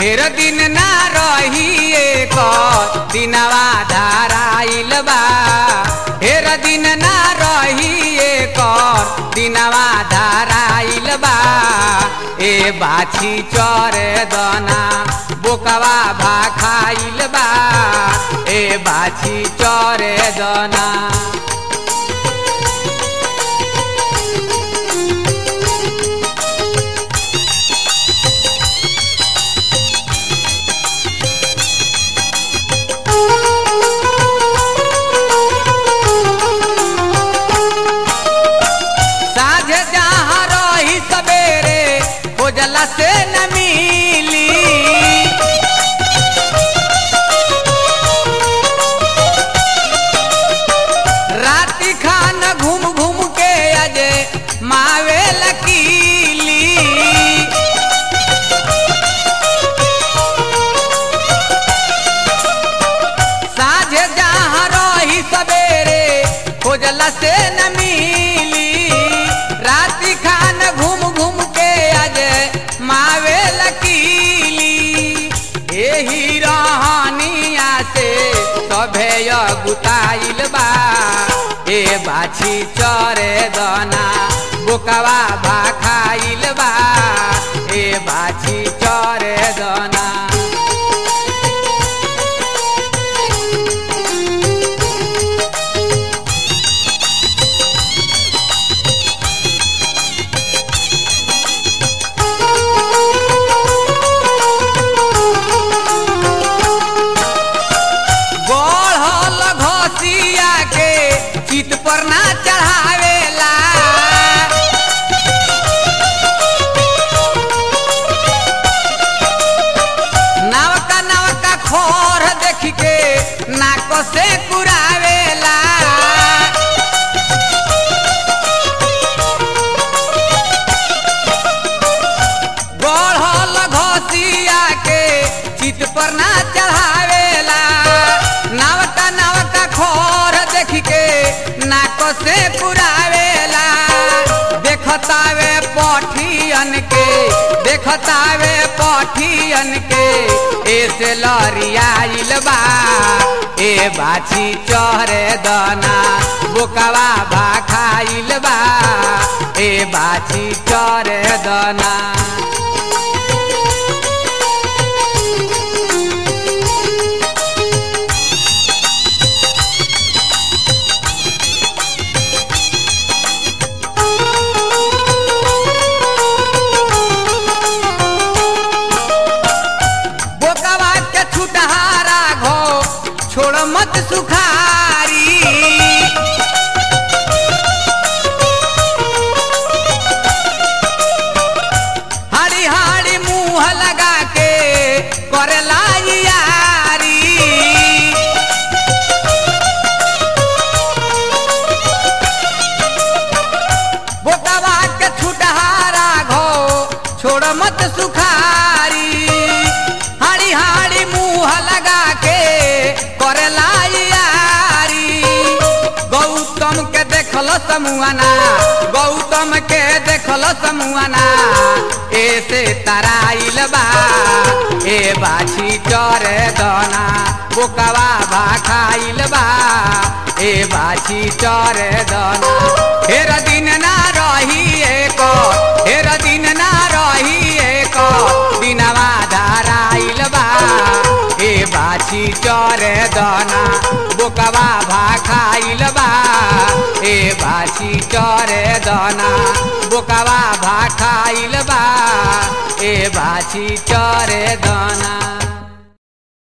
ढेर दिन ना रही एक दिनवा धाराइल बा ढेर दिन ना रही एक दिनवा धाराइल बा ए बाछी चरे दना बोकवा भाखाइल बा ए बाछी चरे दना साझे जहाँ रही सवेरे खोजला से न मिली राति खान घूम घूम के अजे मावे लकीली साझे जहाँ रही सवेरे खोजला से न मिली राति खान घूम घूम के आज मावे लकीली एही रहनिया से सभे गुताइल बा ए बाछी चरे दना बोकवा भाखाइल बा ए बाछी चरे दना बढ़ल घसिया के चित पर ना चढ़ावेला नवका नवका खोर देख के नाक से कुरावेला बढ़ल घसिया के चित पर ना चढ़ावेला नवका नवका खोर देख के नाक से पुरावेला देखतावे पठियन के देखतावे पठियन के ऐसे लरियाइल बा ए बाछी चढ़े दना बोकवा भाखाइल बा ए बाछी चढ़े दना बोकवा के छुटहारा घो छोड़ मत सुखारी हाड़ी हाड़ी मुंह लगा के करेला यारी बोकवा के छुटहारा घो छोड़ मत सुखारी हाड़ी हाड़ी मुंह लगा के करेला यारी गौतम के देखल समुआना गौतम के देखल समुआना ऐसे तराइल बा ए बाछी चरे दना बोकवा भाखाइल बा ए बाछी चरे दना हेर दिन ना रही एक हेर दिन ना रही एक दिनवा धाराइल बा ए बाछी चरे दना बोकवा भाखाइल बा ए बाछी चरे दना बोकवा भाखाइल बा ए बाछी चरे दना